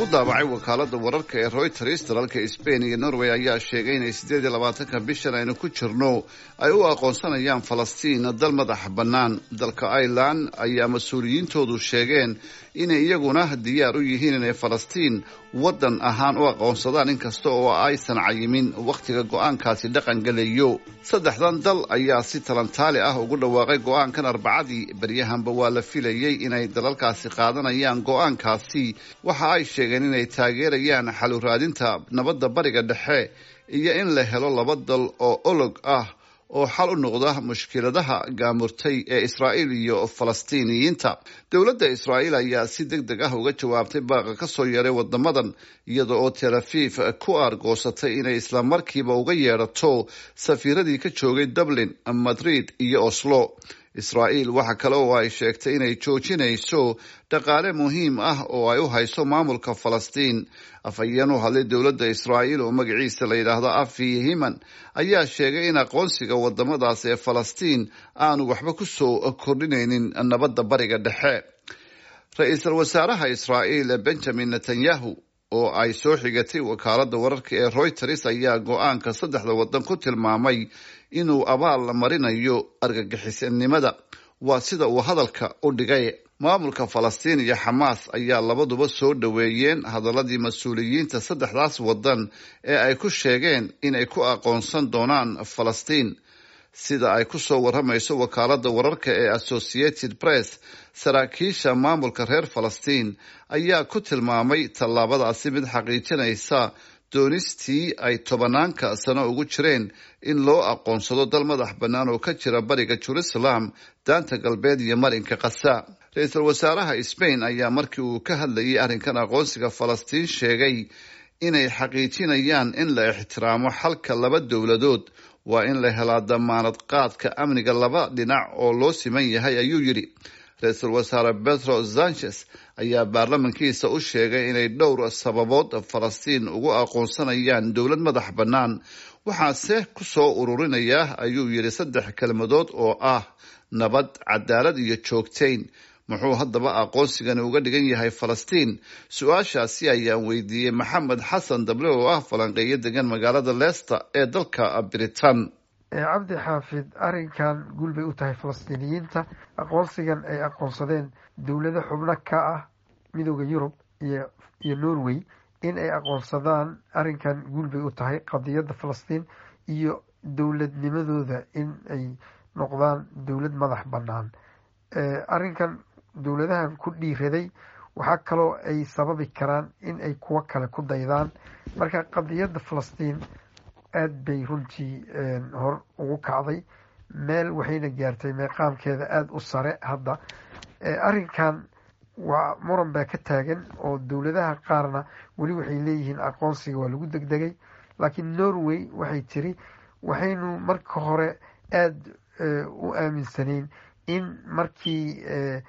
daabacay wakaalada wararka ee royters dalalka sbain iyo norway ayaa sheegay inay siddeed iyo labaatanka bishan aynu ku jirno ay u aqoonsanayaan falastiin dal madax bannaan dalka ireland ayaa mas-uuliyiintoodu sheegeen inay iyaguna diyaar u yihiin inay falastiin waddan ahaan u aqoonsadaan inkasta oo aysan cayimin wakhtiga go-aankaasi dhaqan gelayo saddexdan dal ayaa si talantaali ah ugu dhawaaqay go-aankan arbacadii beryahanba waa la filayey inay dalalkaasi qaadanayaan go-aankaasi waxa ay sheegeen inay taageerayaan xalu raadinta nabadda bariga dhexe iyo in la helo laba dal oo olog ah oo xal u noqda mushkiladaha gaamurtay ee israa'iil iyo falastiiniyiinta dowladda israa'iil ayaa si deg deg ah uga jawaabtay baaqa ka soo yeeray wadamadan iyada oo tel aviv ku aargoosatay inay islamarkiiba uga yeedhato safiiradii ka joogay dublin madrid iyo oslo israa'iil waxa kale oo ay sheegtay inay joojinayso dhaqaale muhiim ah oo ay u hayso maamulka falastiin afhayeen u hadlay dowladda israa'iil oo magaciisa la yidhaahdo afi himan ayaa sheegay in aqoonsiga wadamadaas ee falastiin aanu waxba ku soo kordhinaynin nabadda bariga dhexe ra-iisul wasaaraha israa'iil benjamin netanyahu oo ay soo xigatay wakaalada wararka ee royters ayaa go-aanka saddexda waddan ku tilmaamay inuu abaal marinayo argagixisanimada waa sida uu hadalka u dhigay maamulka falastiin iyo xamaas ayaa labaduba soo dhoweeyeen hadaladii mas-uuliyiinta saddexdaas waddan ee ay ku sheegeen inay ku aqoonsan doonaan falastiin sida ay ku soo waramayso wakaalada wararka ee associated press saraakiisha maamulka reer falastiin ayaa ku tilmaamay tallaabadaasi mid xaqiijinaysa doonistii ay tobanaanka sano ugu jireen in loo aqoonsado dal madax bannaan oo ka jira bariga jerusalem daanta galbeed iyo marinka kasa ra-iisul wasaaraha sbain ayaa markii uu ka hadlayay arrinkan aqoonsiga falastiin sheegay inay xaqiijinayaan in la ixtiraamo xalka laba dowladood waa in la helaa damaanad qaadka amniga laba dhinac oo loo siman yahay ayuu yidhi ra-iisul wasaare petro sanchez ayaa baarlamankiisa u sheegay inay dhowr sababood falastiin ugu aqoonsanayaan dowlad madax bannaan waxaase ku soo ururinaya ayuu yidhi saddex kelmadood oo ah nabad cadaalad iyo joogtayn muxuu haddaba aqoonsigani uga dhigan yahay falastiin su-aashaasi ayaan weydiiyey maxamed xasan dable oo ah falanqeeyo degan magaalada leicester ee dalka britain cabdi xaafid arrinkan guul bay u tahay falastiiniyiinta aqoonsigan ay aqoonsadeen dowlado xubno ka ah midooda yurub iyo iyo norway in ay aqoonsadaan arrinkan guul bay u tahay qadiyadda falastiin iyo dowladnimadooda in ay noqdaan dowlad madax bannaan arrinkan dowladahan ku dhiiraday waxaa kaloo ay sababi karaan in ay kuwo kale ku daydaan marka qadiyadda falastiin aada bay runtii hor ugu kacday meel waxayna gaartay meeqaamkeeda aada u sare hadda arrinkan waa muran baa ka taagan oo dowladaha qaarna weli waxay leeyihiin aqoonsiga waa lagu degdegay laakiin norway waxay tiri waxaynu marka hore aada u aaminsanayn in markii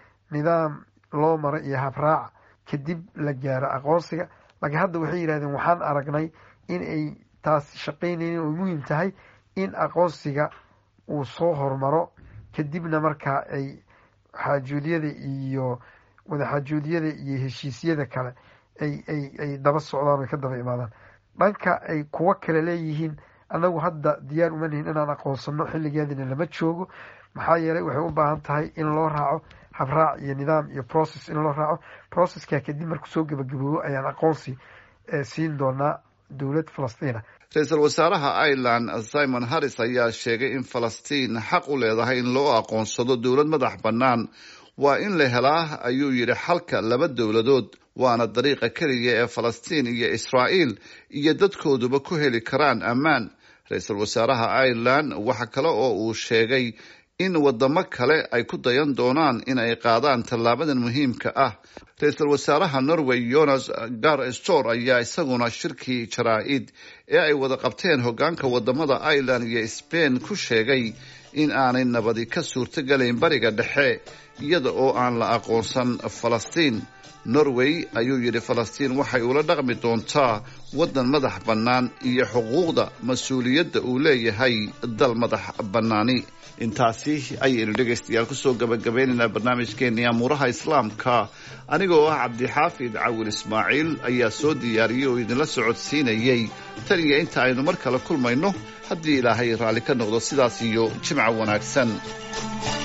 nidaam loo maro iyo habraac kadib la gaaro aqoonsiga laakiin hadda waxay yidhahdeen waxaan aragnay in ay taasi shaqaynaynin oo muhiim tahay in aqoonsiga uu soo hormaro kadibna markaa ay xaajoodyada iyo wadaxaajoodyada iyo heshiisyada kale ay ay ay daba socdaan ay ka daba imaadaan dhanka ay kuwo kale leeyihiin annagu hadda diyaar uma nihin inaan aqoonsano xilligeedina lama joogo maxaa yeelay waxay u baahan tahay in loo raaco habraac iyo nidaam iyo process in loo raaco processka kadib marku soo gebagaboobo ayaan aqoonsi siin doonaa dowlad falastiina ra-iisul wasaaraha ireland simon harris ayaa sheegay in falastiin xaq u leedahay in loo aqoonsado dowlad madax bannaan waa in la helaa ayuu yidhi xalka laba dowladood waana dariiqa keliya ee falastiin iyo israa'iil iyo dadkooduba ku heli karaan ammaan ra-iisul wasaaraha ireland waxa kale oo uu sheegay in wadamo kale ay ku dayan doonaan in ay qaadaan tallaabadan muhiimka ah ra-iisul wasaaraha norway jonas gar stor ayaa isaguna shirkii jaraa-id ee ay wada qabteen hogaanka wadamada ireland iyo sbain ku sheegay in aanay nabadi ka suurtogelayn bariga dhexe iyada oo aan la aqoonsan falastiin norway ayuu yidhi falastiin waxay ula dhaqmi doontaa waddan madax bannaan iyo xuquuqda mas-uuliyadda uu leeyahay dal madax bannaani intaasi ayaynu dhegaystayaal kusoo gabagabeynaynaa barnaamijkeennii amuuraha islaamka anigoo ah cabdixaafid cawil ismaaciil ayaa soo diyaariyey oo idinla socodsiinayey tan iyo inta aynu mar kale kulmayno haddii ilaahay raalli ka noqdo sidaas iyo jimca wanaagsan